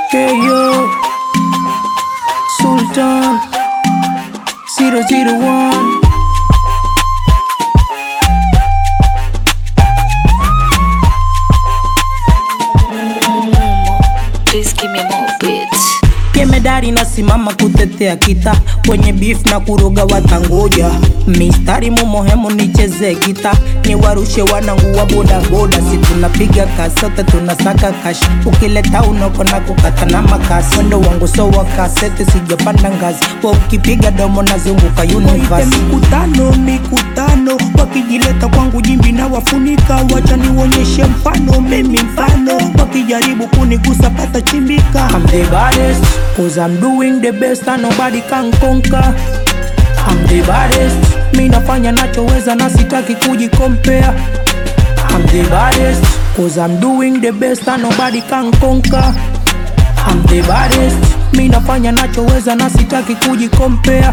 KO Sultan 001 Please give me more beats. Jemedari nasimama kutetea kita kwenye beef na kuroga watangoja mistari mumohemu nicheze kita niwarushe wanangu wa bodaboda si tunapiga kasi sote tunasaka kashi ukileta unoko na kukata na makasi wendo wangu so wa kasete sijapanda ngazi wa ukipiga domo nazunguka universe mikutano mikutano wakijileta kwangu jimbi na wafunika wacha nionyeshe mfano mimi mfano wakijaribu kunigusa pata chimbika I'm the baddest cause I'm doing the best and nobody can conquer I'm the baddest mi nafanya nachoweza na sitaki kujikompea I'm the baddest cause I'm doing the best and nobody can conquer I'm the baddest mi nafanya nachoweza na sitaki kujikompea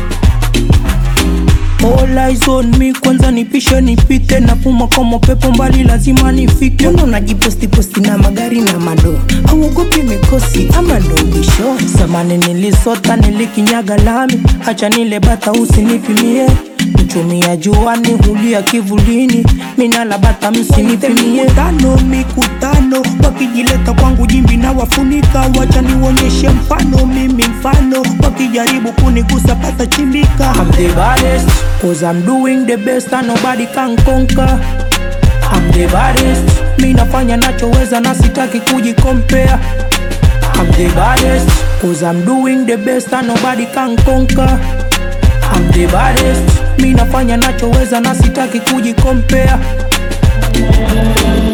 All eyes on me, kwanza nipishe nipite, napuma kama pepo mbali, lazima nifike. Mbona unajiposti posti na magari na mado, auogopi mikosi ama ndo ubisho? Samani nilisota nilikinyaga lami, hacha nile bata usinipimie mchumia juani hulia kivulini, minala bata msinipimie. Mikutano mikutano, wakijileta kwangu jimbi na wafunika, wacha nionyeshe mfano, mimi mfano, wakijaribu kunigusa pata chimbika. I'm the baddest, cause I'm doing the best and nobody can conquer. I'm the baddest, mi nafanya nachoweza na sitaki kujikompea. I'm the baddest, cause I'm doing the best and nobody can conquer. I'm the baddest, mi nafanya nachoweza na sitaki kujikompea.